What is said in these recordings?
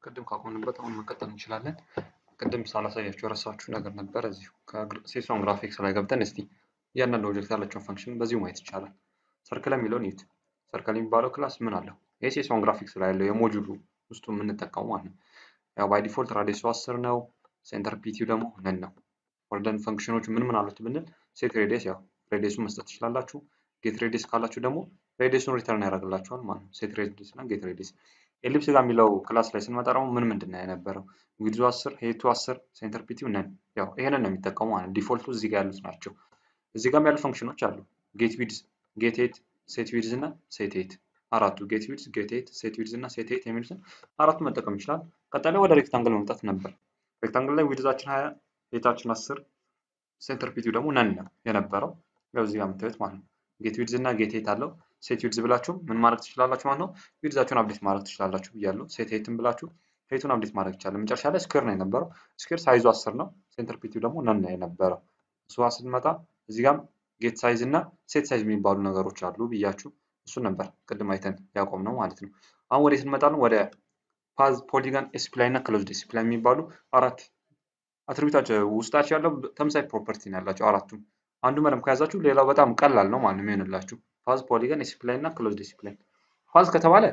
ቅድም ካቆምንበት አሁን መቀጠል እንችላለን። ቅድም ሳላሳያችሁ የረሳችሁ ነገር ነበር። እዚሁ ከሴሶን ግራፊክስ ላይ ገብተን እስቲ እያንዳንዱ ኦብጀክት ያላቸውን ፈንክሽን በዚሁ ማየት ይቻላል። ሰርክል የሚለውን ይዩት። ሰርክል የሚባለው ክላስ ምን አለው? ይሄ ሴሶን ግራፊክስ ላይ ያለው የሞጁሉ ውስጡ የምንጠቀሙ ማለት ነው። ያው ባይ ዲፎልት ራዲየሱ አስር ነው። ሴንተር ፒቲው ደግሞ ነን ነው። ወርደን ፈንክሽኖቹ ምን ምን አሉት ብንል ሴት ሬዲየስ ያው ሬዲየሱን መስጠት ትችላላችሁ። ጌት ሬዲየስ ካላችሁ ደግሞ ሬዲየሱን ሪተርን ያደርግላችኋል ማለት ነው። ሴት ሬዲየስ እና ጌት ሬዲየስ ኤሊፕስ ጋር የሚለው ክላስ ላይ ስንመጣ ደግሞ ምን ምንድን ነው የነበረው? ዊድዙ 10 ሄቱ 10 ሴንተር ፒቲው ነን። ያው ይሄንን ነው የሚጠቀሙ ማለት ዲፎልቱ እዚህ ጋር ያሉት ናቸው። እዚህ ጋርም ያሉ ፈንክሽኖች አሉ። ጌት ዊድዝ፣ ጌት ሄት፣ ሴት ዊድዝ እና ሴት ሄት አራቱ ጌት ዊድዝ፣ ጌት ሄት፣ ሴት ዊድዝ እና ሴት ሄት የሚሉትን አራቱ መጠቀም ይችላል። ቀጣይ ወደ ሬክታንግል መምጣት ነበር። ሬክታንግል ላይ ዊድዛችን 20 ሄታችን 10 ሴንተር ፒቲው ደግሞ ነን ነው የነበረው። ያው እዚህ ጋር የምታዩት ማለት ነው። ጌት ዊድዝ እና ጌት ሄት አለው። ሴት ዊድዝ ብላችሁ ምን ማድረግ ትችላላችሁ ማለት ነው። ዊድዛችሁን አብዴት ማድረግ ትችላላችሁ ብያለሁ። ሴት ሄትን ብላችሁ ሄቱን አብዴት ማድረግ ይቻላል። መጨረሻ ላይ ስኩዌር ነው የነበረው። ስኩዌር ሳይዙ አስር ነው። ሴንተር ፒቲው ደግሞ ነን ነው የነበረው። እሱ ስንመጣ እዚህ ጋም ጌት ሳይዝ እና ሴት ሳይዝ የሚባሉ ነገሮች አሉ ብያችሁ እሱን ነበር ቅድም አይተን ያቆም ነው ማለት ነው። አሁን ወደ እንመጣለን ወደ ፓዝ፣ ፖሊጋን፣ ኤስፕላይ እና ክሎዝድ ኤስፕላይ የሚባሉ አራት አትሪቢዩታቸው ውስጣቸው ያለው ተመሳሳይ ፕሮፐርቲ ነው ያላቸው አራቱም። አንዱ መደብ ከያዛችሁ ሌላው በጣም ቀላል ነው ማለት ነው የሚሆንላችሁ። ፓዝ፣ ፖሊጋን፣ ኤስፕላይ እና ክሎዝድ ኤስፕላይ። ፓዝ ከተባለ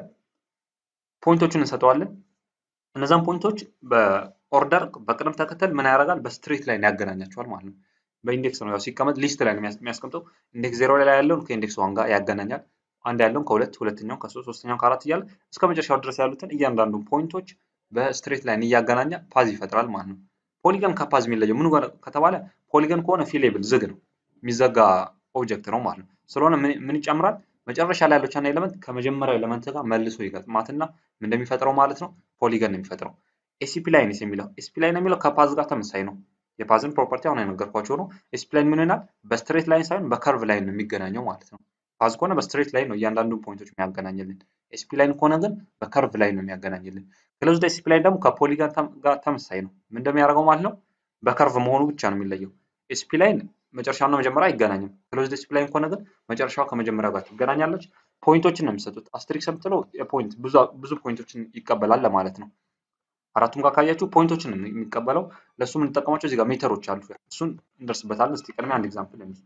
ፖይንቶችን እንሰጠዋለን። እነዛን ፖይንቶች በኦርደር በቅደም ተከተል ምን ያደርጋል? በስትሬት ላይ ያገናኛቸዋል ማለት ነው። በኢንዴክስ ነው ያው ሲቀመጥ ሊስት ላይ ነው የሚያስቀምጠው። ኢንዴክስ ዜሮ ላይ ያለውን ከኢንዴክስ ዋን ጋር ያገናኛል። አንድ ያለውን ከሁለት ሁለተኛውን ከሶስት ሶስተኛውን ከአራት እያለ እስከ መጨረሻው ድረስ ያሉትን እያንዳንዱ ፖይንቶች በስትሬት ላይን እያገናኘ ፓዝ ይፈጥራል ማለት ነው። ፖሊገን ከፓዝ የሚለየው ምን ከተባለ ፖሊገን ከሆነ ፊሌብል ዝግ ነው የሚዘጋ ኦብጀክት ነው ማለት ነው። ስለሆነ ምን ይጨምራል? መጨረሻ ላይ ያለች ኤሌመንት ከመጀመሪያው ኤሌመንት ጋር መልሶ ይገጥማትና ምን እንደሚፈጥረው ማለት ነው ፖሊገን ነው የሚፈጥረው። ኤሲፒ ላይንስ የሚለው ኤሲፒ ላይን የሚለው ከፓዝ ጋር ተመሳይ ነው። የፓዝን ፕሮፐርቲ አሁን የነገርኳቸው ነው። ኤሲፒ ላይን ምን ይሆናል? በስትሬት ላይን ሳይሆን በከርቭ ላይን ነው የሚገናኘው ማለት ነው። ፓዝ ከሆነ በስትሬት ላይን ነው እያንዳንዱ ፖይንቶች የሚያገናኝልን። ኤሲፒ ላይን ከሆነ ግን በከርቭ ላይን ነው የሚያገናኝልን። ክሎዝድ ኤሲፒ ላይን ደግሞ ከፖሊጋን ጋር ተመሳሳይ ነው። ምን እንደሚያደርገው ማለት ነው በከርቭ መሆኑ ብቻ ነው የሚለየው። ኤሲፒ ላይን መጨረሻውና መጀመሪያ አይገናኝም። ክሎዝድ ኤሲፒ ላይን ከሆነ ግን መጨረሻው ከመጀመሪያው ጋር ትገናኛለች። ፖይንቶችን ነው የሚሰጡት። አስትሪክስ የምትለው የፖይንት ብዙ ፖይንቶችን ይቀበላል ለማለት ነው። አራቱም ጋር ካያችሁ ፖይንቶችን ነው የሚቀበለው። ለእሱ የምንጠቀማቸው እዚህ ጋር ሜተሮች አሉ። እሱን እንደርስበታለን። እስቲ ቅድሚያ አንድ ኤግዛምፕል እንይ።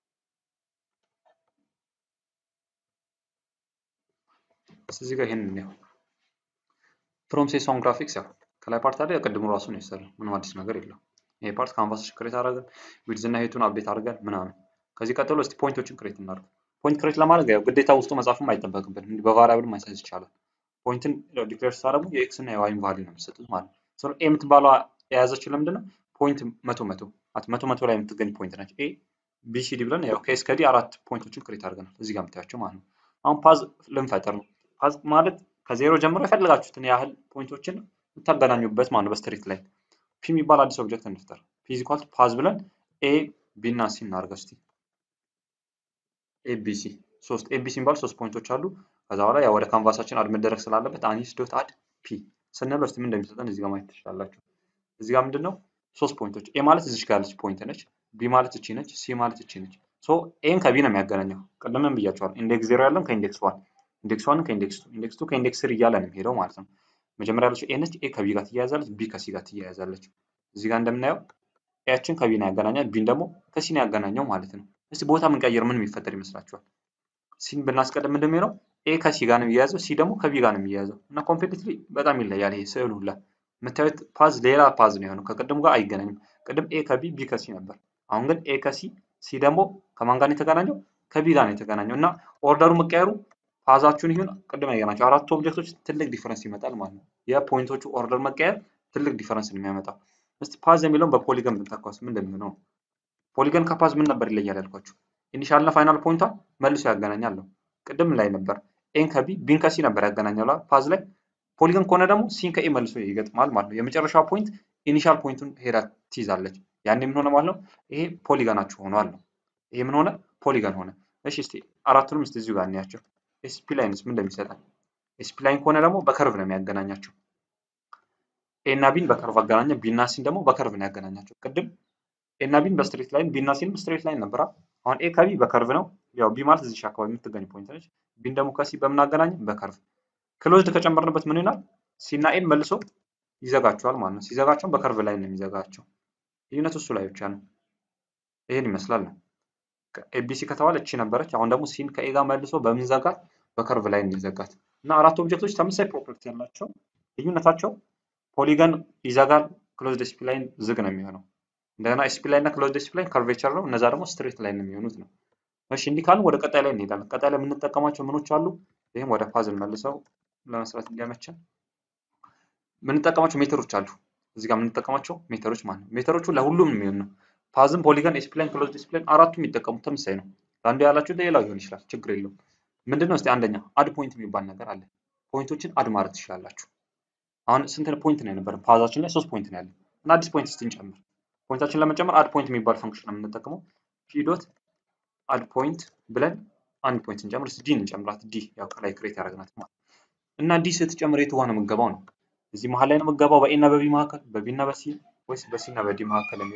እዚህ ጋር ይሄንን ነው ፍሮም ሴሶን ግራፊክስ ያው ከላይ ፓርት አለ የቅድሙ ራሱ ነው የሰራው። ምንም አዲስ ነገር የለው። ይሄ ፓርት ካንቫስ ክሬት አደረገን፣ ዊድዝ እና ሄቱን አፕዴት አድርገን ምናምን። ከዚህ ቀጥሎ እስቲ ፖይንቶችን ክሬት እናድርግ። ፖይንት ክሬት ለማድረግ ያው ግዴታ ውስጡ መጻፍም አይጠበቅብን፣ እንዲህ በቫሪያብል ማይሳይዝ ይቻላል። ፖይንትን ዲክሌር ስታደርጉ የኤክስ እና የዋይን ቫልዩ ነው የሚሰጡት ማለት ነው። ስለዚህ ኤ የምትባለው የያዘችው ለምንድን ነው? ፖይንት መቶ መቶ መቶ መቶ ላይ የምትገኝ ፖይንት ነች። ኤ ቢ ሲ ዲ ብለን ያው ከኤስ ከዲ አራት ፖይንቶችን ክሬት አድርገናል። እዚህ ጋር የምታያቸው ማለት ነው። አሁን ፓዝ ልንፈጥር ነው። ፓዝ ማለት ከዜሮ ጀምሮ የፈለጋችሁትን ያህል ፖይንቶችን የምታገናኙበት ማለት ነው። በስትሪት ላይ ፒ የሚባል አዲስ ኦብጀክት እንፍጠር። ፒ ኢዝ ኢኳል ፓዝ ብለን ኤ ቢ እና ሲ እናድርገው እስቲ። ኤ ቢ ሲ ሶስት ኤ ቢ ሲ የሚባሉ ሶስት ፖይንቶች አሉ። ከዛ በኋላ ያው ወደ ካንቫሳችን አድ መደረግ ስላለበት አኒስ ዶት አድ ፒ ስንል እስቲ ምን እንደሚሰጠን እዚህ ጋር ማየት ትችላላችሁ። እዚህ ጋር ምንድን ነው ሶስት ፖይንቶች ኤ ማለት እዚች ጋር ያለች ፖይንት ነች። ቢ ማለት እቺ ነች። ሲ ማለት እቺ ነች። ሶ ኤን ከቢ ነው የሚያገናኘው። ቅድምም ብያቸዋል። ኢንዴክስ ዜሮ ያለን ከኢንዴክስ ዋን ኢንዴክስ ዋን ከኢንዴክስ ቱ ኢንዴክስ ቱ ከኢንዴክስ ስር እያለ ነው የሚሄደው ማለት ነው። መጀመሪያ ያለችው ኤ ነች። ኤ ከቢ ጋር ትያያዛለች። ቢ ከሲ ጋር ትያያዛለች። እዚህ ጋር እንደምናየው ኤያችን ከቢ ነው ያገናኛል። ቢን ደግሞ ከሲ ነው ያገናኘው ማለት ነው። እስቲ ቦታ ምንቀይር ምን የሚፈጠር ይመስላችኋል? ሲን ብናስቀድም ምንድን ነው ኤ ከሲ ጋር ነው የሚያያዘው፣ ሲ ደግሞ ከቢ ጋር ነው የሚያያዘው እና ኮምፕሊትሊ በጣም ይለያል። ይሄ ስዕሉ ሁላ የምታዩት ፓዝ ሌላ ፓዝ ነው የሆነው። ከቅድሙ ጋር አይገናኝም። ቅድም ኤ ከቢ ቢ ከሲ ነበር። አሁን ግን ኤ ከሲ ሲ ደግሞ ከማን ጋር ነው የተገናኘው? ከቢ ጋር ነው የተገናኘው እና ኦርደሩ መቀየሩ ፓዛችሁን ይሁን ቅድም ያየናቸው አራቱ ኦብጀክቶች ትልቅ ዲፈረንስ ይመጣል ማለት ነው። የፖይንቶቹ ኦርደር መቀየር ትልቅ ዲፈረንስ ነው የሚያመጣው። እስቲ ፓዝ የሚለውን በፖሊገን ብንተካውስ ምን እንደሚሆነው ፖሊገን ከፓዝ ምን ነበር ይለያል ያልኳችሁ? ኢኒሻል እና ፋይናል ፖይንቷን መልሶ ያገናኛል ነው። ቅድም ላይ ነበር ኤን ከቢ ቢን ከሲ ነበር ያገናኛል ፓዝ ላይ። ፖሊገን ከሆነ ደግሞ ሲን ከኤ መልሶ ይገጥማል ማለት ነው። የመጨረሻው ፖይንት ኢኒሻል ፖይንቱን ሄዳ ትይዛለች። ያኔ ምን ሆነ ማለት ነው? ይሄ ፖሊገናችሁ ሆኗል ነው። ይሄ ምን ሆነ? ፖሊገን ሆነ። እሺ እስቲ አራቱንም እስቲ እዚሁ ጋር እንያቸው። ኤስፒ ላይንስ ምን እንደሚሰጠን ኤስፒ ላይን ከሆነ ደግሞ በከርቭ ነው የሚያገናኛቸው። ኤ እና ቢን በከርቭ አገናኘ፣ ቢ እና ሲን ደግሞ በከርቭ ነው ያገናኛቸው። ቅድም ኤ እና ቢን በስትሬት ላይን፣ ቢ እና ሲንም ስትሬት ላይን ነበራ። አሁን ኤ ከቢ በከርቭ ነው። ያው ቢ ማለት እዚህ አካባቢ የምትገኝ ፖይንት ነች። ቢን ደግሞ ከሲ በምን አገናኘ? በከርቭ ክሎዝድ ከጨመርንበት ምን ይሆናል? ሲ እና ኤን መልሶ ይዘጋቸዋል ማለት ነው። ሲዘጋቸው በከርቭ ላይ ነው የሚዘጋቸው። ልዩነቱ እሱ ላይ ብቻ ነው። ይሄን ይመስላል ነው። ኤቢሲ ከተባለ እቺ ነበረች። አሁን ደግሞ ሲን ከኤ ጋር መልሶ በምን ዘጋት? በከርቭ ላይ እንዲዘጋት እና አራት ኦብጀክቶች ተመሳሳይ ፕሮፐርቲ ያላቸው ልዩነታቸው ፖሊገን ይዘጋል፣ ክሎዝድ ኤስፒ ላይን ዝግ ነው የሚሆነው። እንደገና ኤስፒ ላይን እና ክሎዝድ ኤስፒ ላይን ከርቬቸር ነው። እነዛ ደግሞ ስትሬት ላይን ነው የሚሆኑት ነው። እሺ እንዲህ ካልን ወደ ቀጣይ ላይ እንሄዳለን። ቀጣይ ላይ የምንጠቀማቸው ምኖች አሉ። ይህም ወደ ፓዝል መልሰው ለመስራት እንዲያመችን የምንጠቀማቸው ሜተሮች አሉ። እዚህ ጋር የምንጠቀማቸው ሜተሮች ማለት ነው። ሜተሮቹ ለሁሉም የሚሆን ነው። ፓዝም፣ ፖሊገን፣ ኤስፕላይን፣ ክሎዝድ ኤስፕላይን አራቱም የሚጠቀሙት ተመሳሳይ ነው። ለአንዱ ያላችሁ ሌላው ሊሆን ይችላል። ችግር የለውም። ምንድነው እስቲ አንደኛ አድ ፖይንት የሚባል ነገር አለ። ፖይንቶችን አድ ማድረግ ትችላላችሁ። አሁን ስንት ፖይንት ነው የነበረ? ፓዛችን ላይ ሶስት ፖይንት ነው ያለው እና አዲስ ፖይንት እስቲ እንጨምር። ፖይንታችን ለመጨመር አድ ፖይንት የሚባል ፈንክሽን ነው የምንጠቀመው። ፒ ዶት አድ ፖይንት ብለን አንድ ፖይንት እንጨምር። እስቲ ዲን እንጨምራት። ዲ ያው ከላይ ክሬት ያደረግናት ማለት እና ዲ ስትጨምር የቱ ጋር ነው የምትገባው ነው? እዚህ መሀል ላይ ነው የምትገባው በኤ እና በቢ መካከል፣ በቢ እና በሲ ወይስ በሲ እና በዲ መካከል የሚለው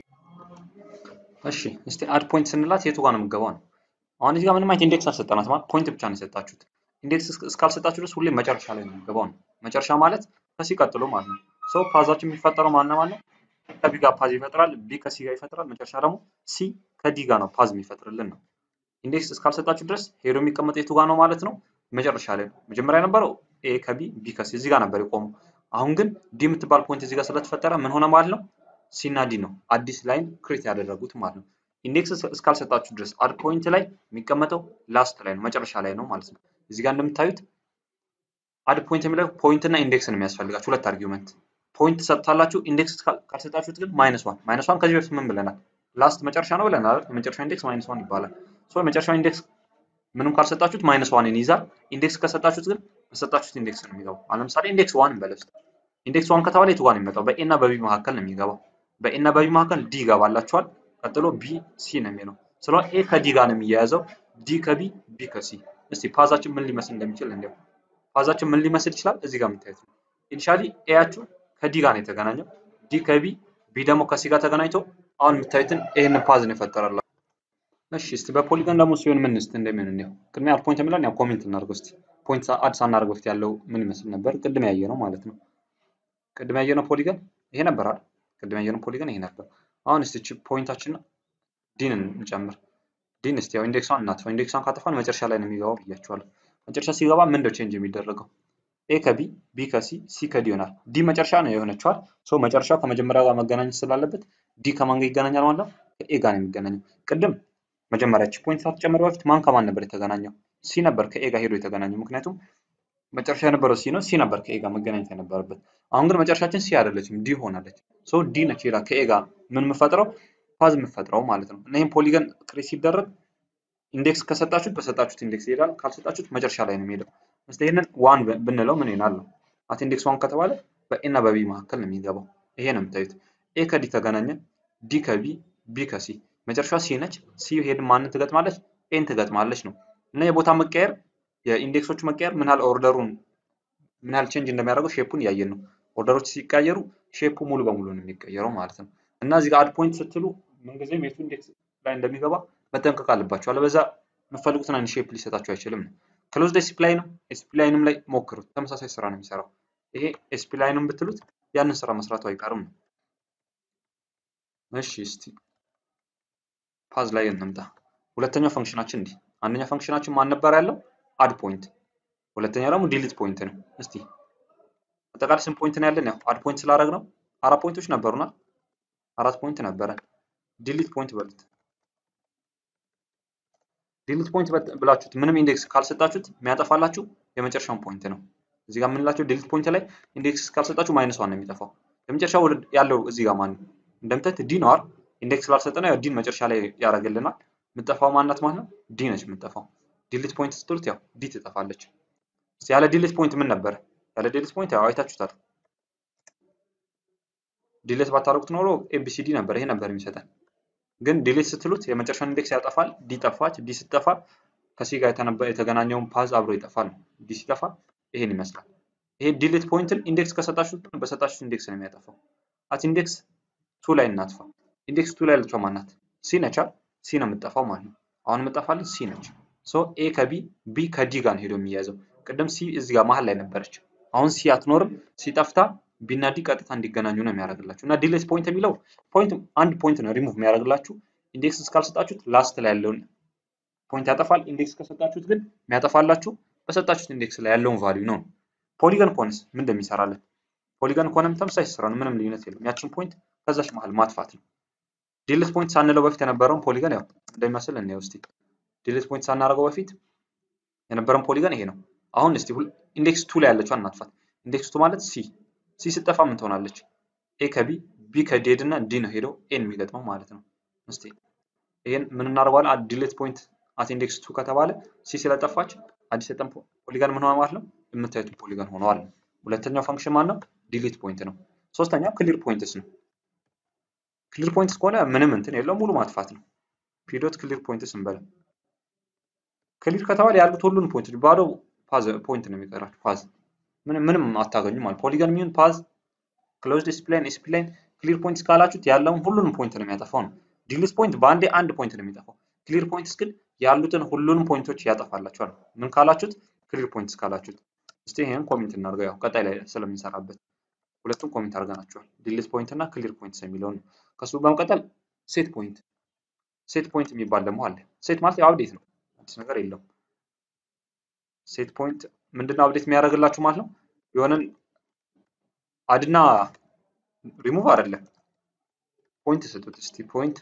እሺ እስቲ አድ ፖይንት ስንላት የቱ ጋር ነው የምትገባው ነው። አሁን እዚህ ጋር ምንም አይነት ኢንዴክስ አልሰጠናት ማለት ፖይንት ብቻ ነው የሰጣችሁት። ኢንዴክስ እስካልሰጣችሁ ድረስ ሁሌም መጨረሻ ላይ ነው የምትገባው ነው። መጨረሻ ማለት ከሲ ቀጥሎ ማለት ነው። ሰው ፓዛችን የሚፈጠረው ማና ማለት ከቢ ጋር ፓዝ ይፈጥራል፣ ቢ ከሲ ጋር ይፈጥራል። መጨረሻ ደግሞ ሲ ከዲ ጋር ነው ፓዝ የሚፈጥርልን ነው። ኢንዴክስ እስካልሰጣችሁ ድረስ ሄዶ የሚቀመጠው የቱ ጋር ነው ማለት ነው? መጨረሻ ላይ ነው። መጀመሪያ የነበረው ኤ ከቢ ቢ ከሲ እዚህ ጋር ነበር የቆመው። አሁን ግን ዲ የምትባል ፖይንት እዚህ ጋር ስለተፈጠረ ምን ሆነ ማለት ነው? ሲ እና ዲ ነው አዲስ ላይን ክሬት ያደረጉት ማለት ነው። ኢንዴክስ እስካልሰጣችሁ ድረስ አድ ፖይንት ላይ የሚቀመጠው ላስት ላይ ነው መጨረሻ ላይ ነው ማለት ነው። እዚህ ጋር እንደምታዩት አድ ፖይንት የሚለው ፖይንት እና ኢንዴክስ ነው የሚያስፈልጋችሁ ሁለት አርጊውመንት። ፖይንት ሰጥታላችሁ፣ ኢንዴክስ ካልሰጣችሁት ግን ማይነስ ዋን። ማይነስ ዋን ከዚህ በፊት ምን ብለናል? ላስት መጨረሻ ነው ብለናል። የመጨረሻ ኢንዴክስ ማይነስ ዋን ይባላል። ሶ የመጨረሻው ኢንዴክስ ምንም ካልሰጣችሁት ማይነስ ዋንን ይይዛል። ኢንዴክስ ከሰጣችሁት ግን በሰጣችሁት ኢንዴክስ ነው የሚገባው። አሁን ለምሳሌ ኢንዴክስ ዋን እንበለው። ኢንዴክስ ዋን ከተባለ የቱ ጋር ነው የሚመጣው? በኤ እና በቢ መካከል ነው የሚገባው። በኤ እና በቢ መካከል ዲ ይገባላችኋል። ቀጥሎ ቢ ሲ ነው የሚለው። ስለሆነ ኤ ከዲ ጋር ነው የሚያያዘው፣ ዲ ከቢ ቢ ከሲ። እስቲ ፓዛችን ምን ሊመስል እንደሚችል እንዲያው ፓዛችን ምን ሊመስል ይችላል? እዚህ ጋር የምታዩት ነው። ኢኒሻሊ ኤያችሁ ከዲ ጋር ነው የተገናኘው፣ ዲ ከቢ ቢ ደግሞ ከሲ ጋር ተገናኝቶ አሁን የምታዩትን ይህን ፓዝ ነው የፈጠረላችሁ። እሺ እስቲ በፖሊገን ደግሞ ሲሆን ምን እስቲ እንደሚሆን እንየው። ቅድሚያ አድ ፖይንት የሚለውን ያው ኮሜንት እናድርገው እስቲ። ፖይንት አድ ሳናደርግ በፊት ያለው ምን ይመስል ነበር? ቅድም ያየ ነው ማለት ነው። ቅድም ያየ ነው ፖሊገን ይሄ ነበር አይደል? ቅድም ያየ ነው ፖሊገን ይሄ ነበር። አሁን እስቲ እቺ ፖይንታችን ዲን እንጨምር። ዲን እስቲ ያው ኢንዴክሷን እናጥፋው። ኢንዴክሷን ካጠፋን መጨረሻ ላይ ነው የሚገባው ብያችኋለሁ። መጨረሻ ሲገባ ምንድነው ቼንጅ የሚደረገው? ኤ ከቢ ቢ ከሲ ሲ ከዲ ይሆናል። ዲ መጨረሻ ነው የሆነችዋል። ሶ መጨረሻው ከመጀመሪያው ጋር መገናኘት ስላለበት ዲ ከማን ጋር ይገናኛል ማለት ነው? ከኤ ጋር ነው የሚገናኘው። ቅድም መጀመሪያ እቺ ፖይንት ሳትጨምር በፊት ማን ከማን ነበር የተገናኘው? ሲ ነበር ከኤ ጋር ሄዶ የተገናኘው። ምክንያቱም መጨረሻ የነበረው ሲ ነው። ሲ ነበር ከኤ ጋር መገናኘት የነበረበት። አሁን ግን መጨረሻችን ሲ አይደለችም፣ ዲ ሆናለች። ሶ ዲ ነች ሄዳ ከኤ ጋር ምን የምፈጥረው ፓዝ የምፈጥረው ማለት ነው። እና ይህም ፖሊገን ክሬት ሲደረግ ኢንዴክስ ከሰጣችሁት በሰጣችሁት ኢንዴክስ ይሄዳል። ካልሰጣችሁት መጨረሻ ላይ ነው የሚሄደው። እስቲ ይሄንን ዋን ብንለው ምን ይሆናል ነው? አት ኢንዴክስ ዋን ከተባለ በኤ እና በቢ መካከል ነው የሚገባው። ይሄ ነው የምታዩት። ኤ ከዲ ተገናኘ፣ ዲ ከቢ ቢ ከሲ መጨረሻ ሲ ነች። ሲ ሄድ ማንን ትገጥማለች? ኤን ትገጥማለች ነው። እና የቦታ መቀየር የኢንዴክሶቹ መቀየር ምን ያህል ኦርደሩን ምን ያህል ቼንጅ እንደሚያደርገው ሼፑን እያየን ነው። ኦርደሮች ሲቀየሩ ሼፑ ሙሉ በሙሉ ነው የሚቀየረው ማለት ነው። እና እዚህ ጋር አድ ፖይንት ስትሉ ምንጊዜም የቱ ኢንዴክስ ላይ እንደሚገባ መጠንቀቅ አለባቸው። አለበዛ የምትፈልጉትን አይነት ሼፕ ሊሰጣቸው አይችልም ነው። ክሎዝድ ኤስፒ ላይንም ኤስፒ ላይንም ላይ ሞክሩት። ተመሳሳይ ስራ ነው የሚሰራው። ይሄ ኤስፒ ላይንም ብትሉት ያንን ስራ መስራቱ አይቀርም ነው። እሺ እስቲ ፓዝ ላይ እንምጣ። ሁለተኛው ፈንክሽናችን እንዲህ አንደኛ ፈንክሽናችን ማን ነበር ያለው? አድ ፖይንት። ሁለተኛው ደግሞ ዲሊት ፖይንት ነው። እስቲ አጠቃላይ ስንት ፖይንት ነው ያለን? ያው አድ ፖይንት ስላደረግ ነው አራት ፖይንቶች ነበሩና አራት ፖይንት ነበረ። ዲሊት ፖይንት በሉት። ዲሊት ፖይንት ብላችሁት ምንም ኢንዴክስ ካልሰጣችሁት የሚያጠፋላችሁ የመጨረሻውን ፖይንት ነው። እዚህ ጋር የምንላቸው ዲሊት ፖይንት ላይ ኢንዴክስ ካልሰጣችሁ ማይነስ ዋን ነው የሚጠፋው። የመጨረሻው ያለው እዚህ ጋር ማን ነው? እንደምታዩት ዲ ነው አይደል? ኢንዴክስ ስላልሰጠነው ያው ዲን መጨረሻ ላይ ያደርግልናል። የምጠፋው ማናት ማለት ነው? ዲ ነች የምጠፋው። ዲሊት ፖይንት ስትሉት ያው ዲ ትጠፋለች። ያለ ዲሊት ፖይንት ምን ነበረ? ያለ ዲሊት ፖይንት ያው አይታችሁታል። ዲሊት ባታረጉት ኖሮ ኤቢሲዲ ነበር፣ ይሄ ነበር የሚሰጠን። ግን ዲሊት ስትሉት የመጨረሻውን ኢንዴክስ ያጠፋል። ዲ ጠፋች። ዲ ስትጠፋ ከሲ ጋር የተገናኘውን ፓዝ አብሮ ይጠፋል። ዲ ሲጠፋ ይሄን ይመስላል። ይሄ ዲሊት ፖይንትን ኢንዴክስ ከሰጣችሁት በሰጣችሁት ኢንዴክስ ነው የሚያጠፋው። አት ኢንዴክስ ቱ ላይ እናጥፋ። ኢንዴክስ ቱ ላይ ያለችው ማናት? ሲ ነቻ። ሲ ነው የምጠፋው ማለት ነው። አሁን የምጠፋልን ሲ ነች። ሶ ኤ ከቢ ቢ ከዲ ጋር ነው ሄዶ የሚያዘው። ቅድም ሲ እዚህ ጋር መሀል ላይ ነበረች። አሁን ሲ አትኖርም። ሲ ጠፍታ ቢ እና ዲ ቀጥታ እንዲገናኙ ነው የሚያደርግላችሁ እና ዲሌት ፖይንት የሚለው ፖይንት አንድ ፖይንት ነው ሪሙቭ የሚያደርግላችሁ። ኢንዴክስ እስካልሰጣችሁት ላስት ላይ ያለውን ፖይንት ያጠፋል። ኢንዴክስ ከሰጣችሁት ግን የሚያጠፋላችሁ በሰጣችሁት ኢንዴክስ ላይ ያለውን ቫልዩ ነው። ፖሊገን ከሆነስ ምን እንደሚሰራለን? ፖሊገን ከሆነም ተመሳሳይ ስራ ነው። ምንም ልዩነት የለም። ያችን ፖይንት ከዛች መሀል ማጥፋት ነው። ዲሌት ፖይንት ሳንለው በፊት የነበረውን ፖሊገን ያው እንደሚመስል እንየው እስቲ። ዲሌት ፖይንት ሳናደርገው በፊት የነበረን ፖሊገን ይሄ ነው። አሁን እስቲ ኢንዴክስ ቱ ላይ ያለችው እናጥፋት። ኢንዴክስ ቱ ማለት ሲ ሲ ስጠፋ ምን ትሆናለች? ኤ ከቢ ቢ ከዴድ እና ዲ ነው ሄደው ኤን የሚገጥመው ማለት ነው። እስቲ ይሄን ምን እናደርገዋለን? ዲሌት ፖይንት አት ኢንዴክስ ቱ ከተባለ ሲ ስለጠፋች አዲስ የጠን ፖሊገን ምን ሆነ ማለት ነው? የምታዩት ፖሊገን ሆነዋል። ሁለተኛው ፈንክሽን ማን ነው? ዲሊት ፖይንት ነው። ሶስተኛው ክሊር ፖይንትስ ነው። ክሊር ፖይንትስ ከሆነ ምንም እንትን የለው ሙሉ ማጥፋት ነው። ፒዶት ክሊር ፖይንትስ እንበል። ክሊር ከተባለ ያሉት ሁሉን ፖይንቶች ባዶ ፓዝ ፖይንት ነው የሚቀራችሁ። ፓዝ ምንም ምንም አታገኙ ማለት ፖሊገን የሚሆን ፓዝ ክሎዝድ ስፕላይን ስፕላይን ክሊር ፖይንትስ ካላችሁት ያለውን ሁሉንም ፖይንት ነው የሚያጠፋው ነው። ዲሊት ፖይንት በአንዴ አንድ ፖይንት ነው የሚጠፋው። ክሊር ፖይንትስ ግን ያሉትን ሁሉንም ፖይንቶች ያጠፋላችኋል። ምን ካላችሁት? ክሊር ፖይንትስ ካላችሁት። እስቲ ይሄን ኮሜንት እናድርገው፣ ያው ቀጣይ ላይ ስለምንሰራበት ሁለቱም ኮሜንት አድርገናቸዋል። ዲሊት ፖይንት እና ክሊር ፖይንትስ የሚለውን ከሱ በመቀጠል ሴት ፖይንት ሴት ፖይንት የሚባል ደግሞ አለ። ሴት ማለት ያው አብዴት ነው፣ አዲስ ነገር የለውም። ሴት ፖይንት ምንድነው አብዴት የሚያደርግላችሁ ማለት ነው። የሆነን አድና ሪሙቭ አይደለም ፖይንት ስጡት እስቲ ፖይንት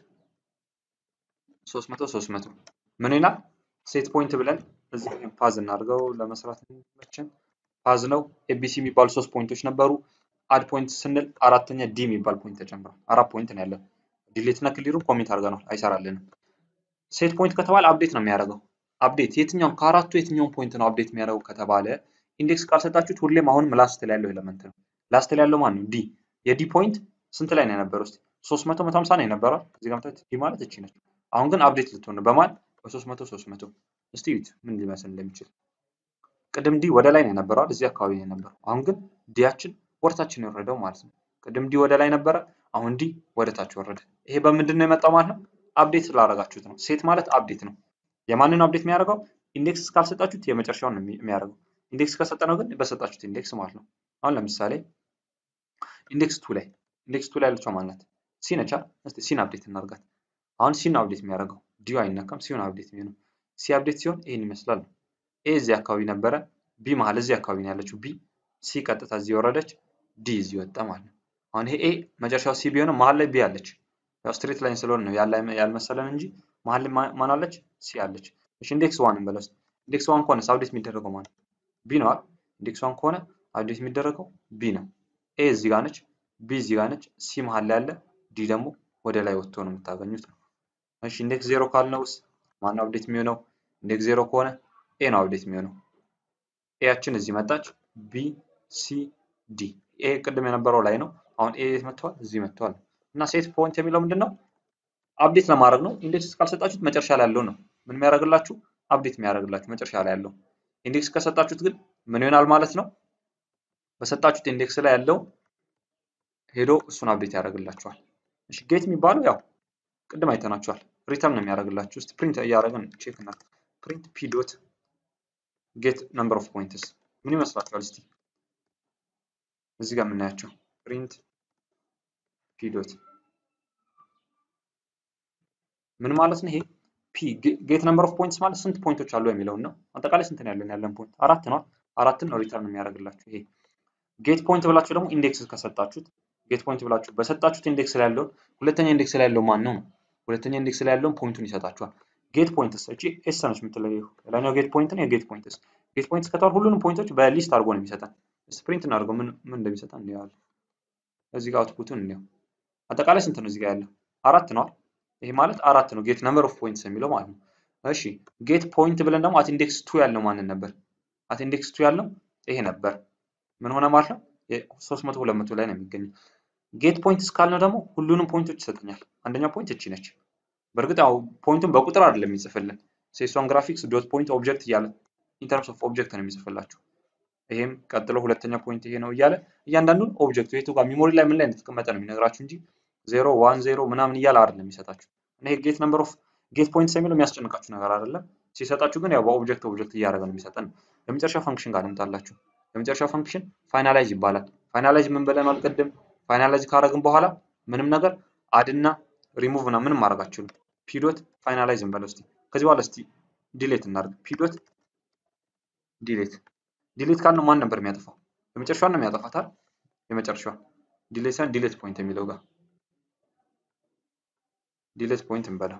300 300 ምን ይላል? ሴት ፖይንት ብለን እዚህ ፓዝ እናድርገው ለመስራት እንመችን። ፓዝ ነው። ኤቢሲ የሚባሉ ሶስት ፖይንቶች ነበሩ። አድ ፖይንት ስንል አራተኛ ዲ የሚባል ፖይንት ተጨምሯል። አራት ፖይንት ነው ያለው። ዲሌት እና ክሊሩን ኮሜንት አድርገናል፣ አይሰራልንም። ሴት ፖይንት ከተባለ አፕዴት ነው የሚያደርገው። አፕዴት የትኛውን ከአራቱ የትኛውን ፖይንት ነው አፕዴት የሚያደርገው ከተባለ ኢንዴክስ ካልሰጣችሁት ሁሌም አሁንም ላስት ላይ ያለው ኤሌመንት ነው። ላስት ላይ ያለው ማን ነው? ዲ። የዲ ፖይንት ስንት ላይ ነው የነበረው? እስኪ 300 150 ነው የነበረው። እዚህ ጋር ምታዩት ዲ ማለት እቺ ነች። አሁን ግን አፕዴት ልትሆን ነው። በማን በ300 300 እስቲ ዩት ምን ሊመስል እንደሚችል። ቅድም ዲ ወደ ላይ ነው የነበረው፣ እዚህ አካባቢ ነው የነበረው። አሁን ግን ዲያችን ወደታችን የወረደው ማለት ነው። ቅድም ዲ ወደ ላይ ነበረ፣ አሁን ዲ ወደ ታች ወረደ። ይሄ በምንድን ነው የመጣው ማለት ነው? አፕዴት ስላደረጋችሁት ነው። ሴት ማለት አፕዴት ነው። የማንን አፕዴት የሚያደርገው? ኢንዴክስ ካልሰጣችሁት የመጨረሻውን ነው የሚያደርገው። ኢንዴክስ ከሰጠነው ግን በሰጣችሁት ኢንዴክስ ማለት ነው። አሁን ለምሳሌ ኢንዴክስ ቱ ላይ ኢንዴክስ ቱ ላይ ያለችው ማናት? ሲ ነቻ። እስቲ ሲን አፕዴት እናርጋት። አሁን ሲን አፕዴት የሚያደርገው ዲዩ አይነካም። ሲሆን አፕዴት የሚሆነው ሲ አፕዴት ሲሆን ይሄን ይመስላል። ኤ እዚህ አካባቢ ነበረ፣ ቢ መሀል እዚህ አካባቢ ነው ያለችው ቢ። ሲ ቀጥታ እዚህ ወረደች፣ ዲ እዚህ ወጣ ማለት ነው። አሁን ይሄ ኤ መጨረሻው ሲ ቢሆንም መሀል ላይ ቢ አለች። ያው ስትሬት ላይን ስለሆነ ነው ያልመሰለን እንጂ መሀል ላይ ማን አለች? ሲ አለች። እሺ ኢንዴክስ ዋን እንበለው። ኢንዴክስ ዋን ከሆነ አፕዴት የሚደረገው ማለት ቢ ነው አይደል? ኢንዴክስ ዋን ከሆነ አፕዴት የሚደረገው ቢ ነው። ኤ እዚህ ጋር ነች፣ ቢ እዚህ ጋር ነች፣ ሲ መሀል ላይ አለ፣ ዲ ደግሞ ወደ ላይ ወጥቶ ነው የምታገኙት ነው። እሺ ኢንዴክስ ዜሮ ካልነውስ ማን ነው አፕዴት የሚሆነው? ኢንዴክስ ዜሮ ከሆነ ኤ ነው አፕዴት የሚሆነው። ኤያችን እዚህ መጣች፣ ቢ ሲ ዲ። ኤ ቅድም የነበረው ላይ ነው። አሁን ኤ መጥተዋል፣ እዚህ መጥተዋል። እና ሴት ፖይንት የሚለው ምንድን ነው? አፕዴት ለማድረግ ነው። ኢንዴክስ ካልሰጣችሁት መጨረሻ ላይ ያለው ነው ምን የሚያደርግላችሁ? አፕዴት የሚያደርግላችሁ መጨረሻ ላይ ያለው። ኢንዴክስ ከሰጣችሁት ግን ምን ይሆናል ማለት ነው? በሰጣችሁት ኢንዴክስ ላይ ያለው ሄዶ እሱን አፕዴት ያደርግላችኋል። እሺ ጌት የሚባለው ያው ቅድም አይተናችኋል። ሪተርን ነው የሚያደርግላችሁ። እስቲ ፕሪንት እያደረግን ቼክ እና ፕሪንት ፒ ዶት ጌት ነምበር ኦፍ ፖይንትስ ምን ይመስላችኋል? እስቲ እዚህ ጋር የምናያቸው ፕሪንት ፒ ዶት ምን ማለት ነው? ይሄ ፒ ጌት ነምበር ኦፍ ፖይንትስ ማለት ስንት ፖይንቶች አሉ የሚለውን ነው። አጠቃላይ ስንት ነው ያለን? ያለን ፖይንት አራት ነው። አራትን ነው ሪተርን የሚያደርግላችሁ። ይሄ ጌት ፖይንት ብላችሁ ደግሞ ኢንዴክስ ከሰጣችሁት ጌት ፖይንት ብላችሁ በሰጣችሁት ኢንዴክስ ላይ ያለውን ሁለተኛ ኢንዴክስ ላይ ያለው ማን ነው ነው ሁለተኛ ኢንዴክስ ላይ ያለውን ፖይንቱን ይሰጣችኋል። ጌት ፖይንትስ እቺ ኤስ ነች የምትለየው ሌላኛው ጌት ፖይንት ነው። የጌት ፖይንትስ ጌት ፖይንትስ ከተባለ ሁሉንም ፖይንቶች በሊስት አድርጎ ነው የሚሰጠን። ስፕሪንት እናድርገው ምን ምን እንደሚሰጠን እንየዋለን። እዚህ ጋር አውትፑቱን እንየው። አጠቃላይ ስንት ነው እዚህ ጋር ያለው? አራት ነው። ይሄ ማለት አራት ነው ጌት ነምበር ኦፍ ፖይንትስ የሚለው ማለት ነው። እሺ ጌት ፖይንት ብለን ደግሞ አት ኢንዴክስ ቱ ያለው ማንን ነበር? አት ኢንዴክስ ቱ ያለው ይሄ ነበር። ምን ሆነ ማለት ነው? 300 200 ላይ ነው የሚገኘው። ጌት ፖይንትስ ካልነው ደግሞ ሁሉንም ፖይንቶች ይሰጠኛል። አንደኛው ፖይንት እቺ ነች። በእርግጥ ያው ፖይንቱን በቁጥር አይደለም የሚጽፍልን ሴሷን ግራፊክስ ዶት ፖይንት ኦብጀክት እያለ ኢንተርምስ ኦፍ ኦብጀክት ነው የሚጽፍላችሁ። ይሄም ቀጥሎ ሁለተኛ ፖይንት ይሄ ነው እያለ እያንዳንዱን ኦብጀክቱ የቱ ጋር ሚሞሪ ላይ ምን ላይ እንደተቀመጠ ነው የሚነግራችሁ እንጂ ዜሮ ዋን ዜሮ ምናምን እያለ አይደለም የሚሰጣችሁ። እና ይሄ ጌት ነምበር ኦፍ ጌት ፖይንትስ የሚለው የሚያስጨንቃችሁ ነገር አይደለም። ሲሰጣችሁ ግን ያው በኦብጀክት ኦብጀክት እያደረገ ነው የሚሰጠን። የመጨረሻ ፈንክሽን ጋር እንምጣላችሁ። የመጨረሻው ፈንክሽን ፋይናላይዝ ይባላል። ፋይናላይዝ ምን ብለናል ቅድም? ፋይናላይዝ ካረግን በኋላ ምንም ነገር አድና ሪሙቭ እና ምንም ማድረግ አትችሉም። ፒዶት ፋይናላይዝ እንበለው እስቲ። ከዚህ በኋላ እስቲ ዲሌት እናድርግ። ፒዶት ዲሌት ዲሌት ካልነው ማን ነበር የሚያጠፋው? የመጨረሻዋን ነው የሚያጠፋታል። የመጨረሻዋ ዲሌት ሳይሆን ዲሌት ፖይንት የሚለው ጋር ዲሌት ፖይንት እንበለው።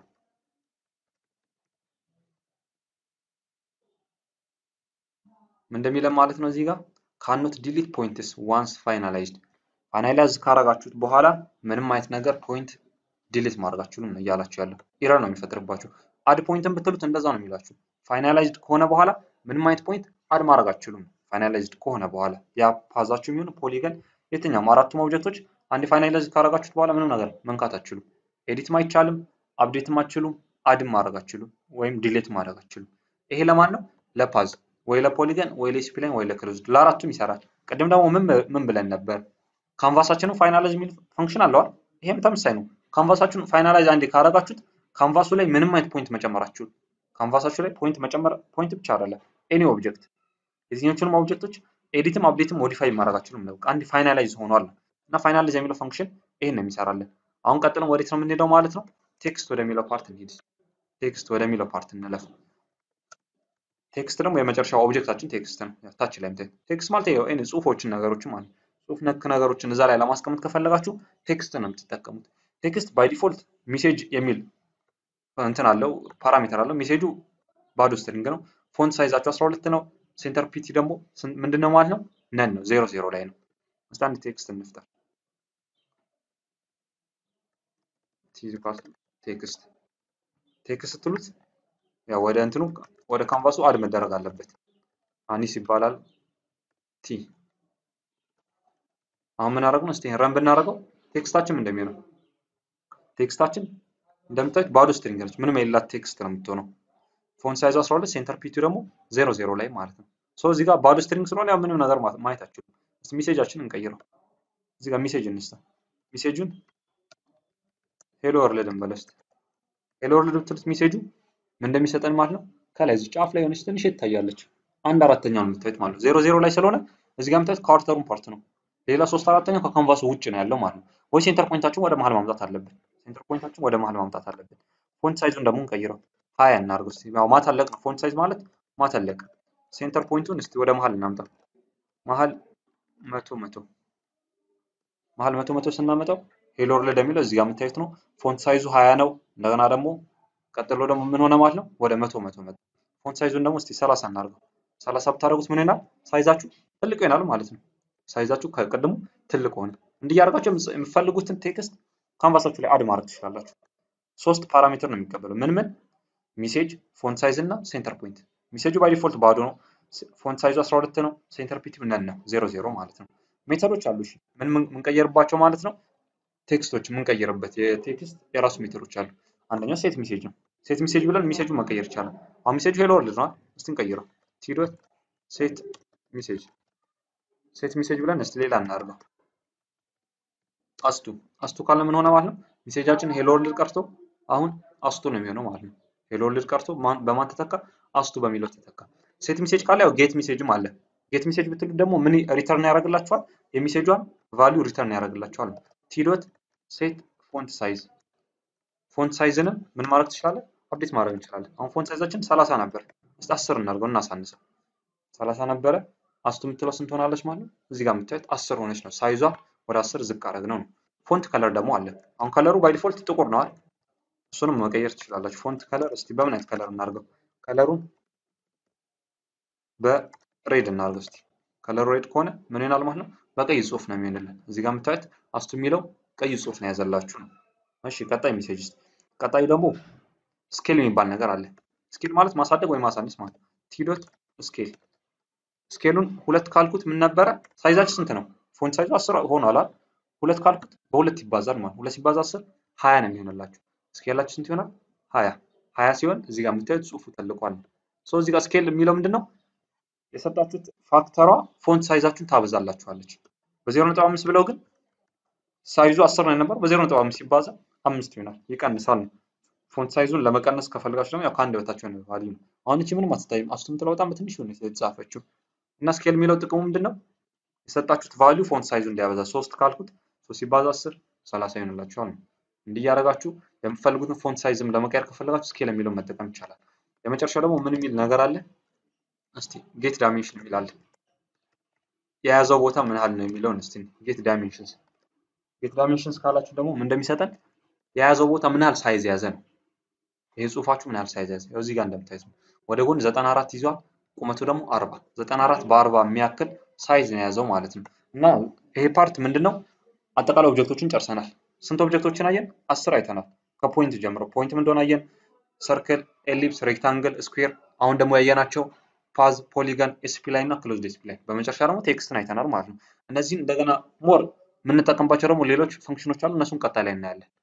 ምን እንደሚለን ማለት ነው እዚህ ጋር ካኖት ዲሊት ፖይንትስ ዋንስ ፋይናላይዝድ ፋይናላይዝ ካረጋችሁት በኋላ ምንም አይነት ነገር ፖይንት ዲሊት ማድረጋችሁንም ነው እያላችሁ ያለው ኢረር ነው የሚፈጥርባችሁ። አድ ፖይንትን ብትሉት እንደዛ ነው የሚላችሁ። ፋይናላይዝድ ከሆነ በኋላ ምንም አይነት ፖይንት አድ ማድረግ አትችሉም። ፋይናላይዝድ ከሆነ በኋላ ያ ፓዛችሁ የሚሆን ፖሊገን የትኛውም አራቱም ኦብጀክቶች አንድ ፋይናላይዝ ካረጋችሁት በኋላ ምንም ነገር መንካት አትችሉም። ኤዲትም አይቻልም፣ አፕዴትም አትችሉም፣ አድም ማድረግ አትችሉም፣ ወይም ዲሌት ማድረግ አትችሉም። ይሄ ለማን ነው? ለፓዝ ወይ ለፖሊገን ወይ ለስፕላይን ወይ ለክሎዝድ ለአራቱም ይሰራል። ቅድም ደግሞ ምን ብለን ነበር? ካንቫሳችንን ፋይናላይዝ የሚል ፈንክሽን አለዋል። ይሄም ተመሳሳይ ነው። ካንቫሳችሁን ፋይናላይዝ አንዴ ካረጋችሁት ካንቫሱ ላይ ምንም አይነት ፖይንት መጨመራችሁ ካንቫሳችሁ ላይ ፖይንት መጨመር ፖይንት ብቻ አይደለም ኤኒ ኦብጀክት የትኞቹንም ኦብጀክቶች ኤዲትም አፕዴትም ሞዲፋይ ማድረጋችሁንም ነው። አንድ ፋይናላይዝ ሆኗል እና ፋይናላይዝ የሚለው ፈንክሽን ይሄን ነው የሚሰራለን። አሁን ቀጥለን ወዴት ነው የምንሄደው ማለት ነው? ቴክስት ወደሚለው ፓርት እንሂድ። ቴክስት ወደሚለው ፓርት እንለፍ። ቴክስት ደግሞ የመጨረሻው ኦብጀክታችን ቴክስት ነው። ታች ላይ ቴክስት ማለት ይኸው ኤኒ ጽሁፎችን ነገሮችን ማለት ጽሁፍ ነክ ነገሮችን እዛ ላይ ለማስቀመጥ ከፈለጋችሁ ቴክስት ነው የምትጠቀሙት። ቴክስት ባይ ዲፎልት ሜሴጅ የሚል እንትን አለው ፓራሜተር አለው። ሜሴጁ ባዶ ስትሪንግ ነው። ፎንት ሳይዛቸው 12 ነው። ሴንተር ፒቲ ደግሞ ምንድን ነው ማለት ነው? ነን ነው ዜሮ ዜሮ ላይ ነው። እስቲ አንድ ቴክስት እንፍጠር። ቴክስት ቴክስት ስትሉት ያው ወደ እንትኑ ወደ ካንቫሱ አድ መደረግ አለበት። አኒስ ይባላል ቲ አሁን ምን አደረግነው? እስቲ ረን ብናደርገው ቴክስታችን እንደሚሆነው ቴክስታችን እንደምታዩት ባዶ ስትሪንግ ነች። ምንም የሌላት ቴክስት ነው የምትሆነው። ፎንት ሳይዙ 12 ሴንተር ፒቱ ደግሞ ዜሮ ዜሮ ላይ ማለት ነው። ሶ እዚህ ጋር ባዶ ስትሪንግ ስለሆነ ያው ምንም ነገር ማየት አችሉም። እስቲ ሜሴጃችን እንቀይረው። እዚህ ጋር ሜሴጅ እንስታ። ሜሴጁን ሄሎ ወርልድ እንበለው እስቲ። ሄሎ ወርልድ ብትሉት ሜሴጁ ምን እንደሚሰጠን ማለት ነው። ከላይ እዚህ ጫፍ ላይ የሆነች ትንሽ ትታያለች። አንድ አራተኛውን የምታዩት ማለት ነው። ዜሮ ዜሮ ላይ ስለሆነ እዚህ ጋር የምታዩት ካርተሩን ፓርት ነው። ሌላ ሶስት አራተኛው ከካንቫሱ ውጭ ነው ያለው ማለት ነው። ወይ ሴንተር ፖይንታችን ወደ መሀል ማምጣት አለብን። ሴንተር ፖይንታችን ወደ መሀል ማምጣት አለብን። ፎንት ሳይዙን ደግሞ እንቀይረው ሀያ እናድርገው እስቲ። ያው ማተለቅ ነው ፎንት ሳይዝ ማለት ማተለቅ። ሴንተር ፖይንቱን እስቲ ወደ መሀል እናምጣ። መሀል መቶ መቶ መሀል መቶ መቶ ስናመጣው ሄሎ ወርልድ የሚለው እዚህ ጋር የምታዩት ነው። ፎንት ሳይዙ ሀያ ነው። እንደገና ደግሞ ቀጥሎ ደግሞ ምን ሆነ ማለት ነው ወደ መቶ መቶ መቶ። ፎንት ሳይዙን ደግሞ እስቲ ሰላሳ እናድርገው። ሰላሳ ብታደርጉት ምን ይሆናል? ሳይዛችሁ ትልቅ ይሆናል ማለት ነው። ሳይዛችሁ ከቅድሙ ትልቅ ሆነ። እንዲህ እያደረጋችሁ የምትፈልጉትን ቴክስት ካንቫሳችሁ ላይ አድ ማድረግ ትችላላችሁ። ሶስት ፓራሜትር ነው የሚቀበለው። ምን ምን? ሜሴጅ፣ ፎንት ሳይዝ እና ሴንተር ፖይንት። ሜሴጁ ባይ ዲፎልት ባዶ ነው። ፎንት ሳይዙ 12 ነው። ሴንተር ፒቲ ነን ነው ዜሮ ዜሮ ማለት ነው። ሜተዶች አሉ። እሺ ምን የምንቀየርባቸው ማለት ነው? ቴክስቶች የምንቀይርበት የቴክስት የራሱ ሜተዶች አሉ። አንደኛው ሴት ሜሴጅ ነው። ሴት ሜሴጅ ብለን ሜሴጁን መቀየር ይቻላል። አሁን ሜሴጁ ሄሎ ወርልድ ነው። እስቲ እንቀይረው። ቲዶት ሴት ሜሴጅ ሴት ሜሴጅ ብለን እስቲ ሌላ እናድርገው። አስቱ አስቱ ካለ ምን ሆነ ማለት ነው? ሜሴጃችን ሄሎ ወርልድ ቀርቶ አሁን አስቱ ነው የሚሆነው ማለት ነው። ሄሎ ወርልድ ቀርቶ በማን ተተካ? አስቱ በሚለው ተተካ። ሴት ሜሴጅ ካለ ያው ጌት ሜሴጅም አለ። ጌት ሜሴጅ ብትሉ ደግሞ ምን ሪተርን ያደርግላችኋል? የሚሴጇን ቫሊዩ ሪተርን ያደርግላችኋል። ቲዶት ሴት ፎንት ሳይዝ ፎንት ሳይዝንም ምን ማድረግ ትችላለን? አፕዴት ማድረግ እንችላለን። አሁን ፎንት ሳይዛችን ሰላሳ ነበር። እስቲ አስር እናድርገው እናሳንሰው። ሰላሳ ነበረ አስቱ የምትለው ስንት ሆናለች ማለት ነው? እዚህ ጋር የምታዩት አስር ሆነች ነው። ሳይዟ ወደ አስር ዝቅ አደረግ ነው ነው። ፎንት ከለር ደግሞ አለ። አሁን ከለሩ ባይ ዲፎልት ጥቁር ነው አይደል? እሱንም መቀየር ትችላላችሁ። ፎንት ከለር እስቲ በምን አይነት ከለር እናድርገው? ከለሩን በሬድ እናድርገው እስቲ። ከለሩ ሬድ ከሆነ ምን ይሆናል ማለት ነው? በቀይ ጽሁፍ ነው የሚሆንልን። እዚህ ጋር የምታዩት አስቱ የሚለው ቀይ ጽሁፍ ነው ያዘላችሁ ነው። እሺ ቀጣይ ሜሴጅ ውስጥ ቀጣዩ ደግሞ ስኬል የሚባል ነገር አለ። ስኬል ማለት ማሳደግ ወይ ማሳነስ ማለት ነው። ቲዶት ስኬል ስኬሉን ሁለት ካልኩት ምን ነበረ? ሳይዛችን ስንት ነው? ፎንት ሳይዙ አስር ሆኗል። ሁለት ካልኩት በሁለት ይባዛል ማለት ሁለት ሲባዛ አስር ሀያ ነው የሚሆንላችሁ። ስኬላችሁ ስንት ይሆናል? ሀያ ሀያ ሲሆን እዚህ ጋር የምታዩት ጽሁፉ ተልቋል። ሶ እዚህ ጋር ስኬል የሚለው ምንድን ነው? የሰጣችሁት ፋክተሯ ፎንት ሳይዛችሁን ታበዛላችኋለች። በዜሮ ነጥብ አምስት ብለው ግን ሳይዙ አስር ነው የነበረው በዜሮ ነጥብ አምስት ሲባዛ አምስት ይሆናል። ይቀንሳል ነው። ፎንት ሳይዙን ለመቀነስ ከፈልጋችሁ ደግሞ ያው ከአንድ በታች የሆነ ቫልዩ ነው። አሁን እቺ ምንም አትታይም። አስቱ የምትለው በጣም በትንሽ ነው የተጻፈችው እና ስኬል የሚለው ጥቅሙ ምንድን ነው? የሰጣችሁት ቫሊዩ ፎንት ሳይዙ እንዲያበዛ ሶስት ካልኩት ሶስት ሲባዛ አስር ሰላሳ ይሆንላችኋል ነው። እንዲህ እያደረጋችሁ የምትፈልጉትን ፎንት ሳይዝም ለመቀየር ከፈለጋችሁ ስኬል የሚለውን መጠቀም ይቻላል። የመጨረሻው ደግሞ ምን የሚል ነገር አለ? እስቲ ጌት ዳይሜንሽን የሚል አለ። የያዘው ቦታ ምን ያህል ነው የሚለውን እስቲ ጌት ዳይሜንሽንስ ጌት ዳይሜንሽንስ ካላችሁ ደግሞ ምን እንደሚሰጠን የያዘው ቦታ ምን ያህል ሳይዝ የያዘ ነው። ይሄ ጽሁፋችሁ ምን ያህል ሳይዝ ያዘ ያው እዚህ ጋር እንደምታዩት ነው። ወደ ጎን 94 ይዟል፣ ቁመቱ ደግሞ 40 94 በ40 የሚያክል ሳይዝ ነው የያዘው ማለት ነው። እና ይሄ ፓርት ምንድነው? አጠቃላይ ኦብጀክቶችን ጨርሰናል። ስንት ኦብጀክቶችን አየን? አስር አይተናል። ከፖይንት ጀምሮ ፖይንት ምን እንደሆነ አየን። ሰርክል፣ ኤሊፕስ፣ ሬክታንግል፣ ስኩዌር። አሁን ደግሞ ያየናቸው ፓዝ፣ ፖሊገን፣ ኤስፕላይ እና ክሎዝድ ኤስፕላይ። በመጨረሻ ደግሞ ቴክስትን አይተናል ማለት ነው። እነዚህን እንደገና ሞር የምንጠቀምባቸው ደግሞ ሌሎች ፈንክሽኖች አሉ። እነሱን ቀጣይ ላይ እናያለን።